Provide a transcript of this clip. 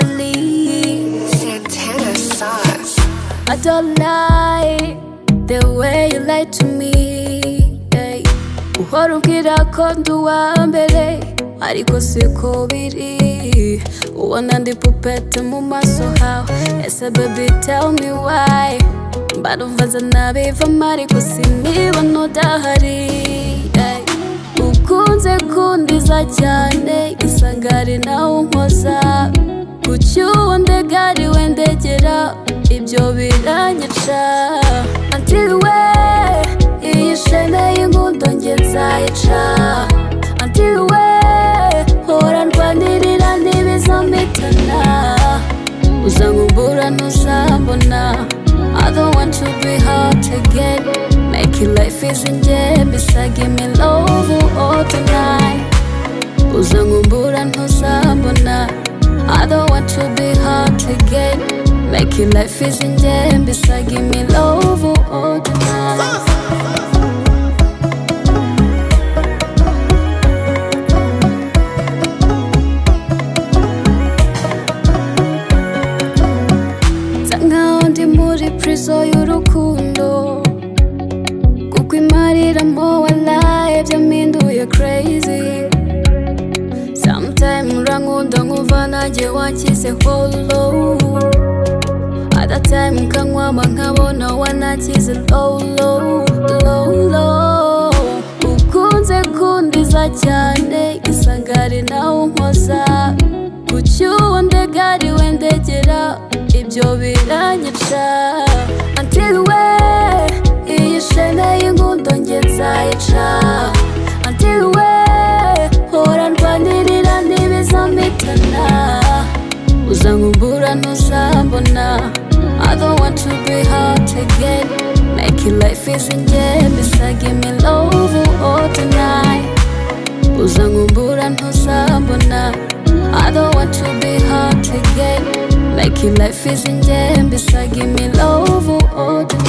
Joshali, Santana sauce. I don't like the way you lie to me. yeah. Uhora umbwira ko ndi uwa mbere, ariko siko biri. Ubona ndi pupete mu maso hawe, ese baby tell me why. Barumvaza nabivamo ariko sinibona udahari. yeah. ukunze kundiza cyane isangari nawe unkoza kuki uwo ndegari wendegera ibyo biranyica antiriwe iyi shene y'inkundo nge nzayica antiriwe hora ndwanirira ntibizampitana uzankumbura ntuzambona I don't want to be hurt again Making life easy nje mbisa give me love all tonight uzankumbura ntuzambona I don't want to be hurt again Making life easy nje mbisa give me love all tonight nsa nkaho ndi muri prison y'urukundo kuko imariramo walaye byampinduye crazy sometime urankunda nkumva nanjye wanshyize low other time nkanywama nkabona wanakize low low low low ukunze kundiza cyane isangari nawe unkoza kuki uwo ndegari wendegera ibyo biranyica antiriwe iyi shene y'inkundo nge nzayica antiriwe hora ndwanirira ntibizampitana uzankumbura ntuzambona I don't want to be hurt again Making life easy nge mbisa give me love all tonight uzankumbura ntuzambona I don't want to be hurt again Making life easy nje mbisa give me love all the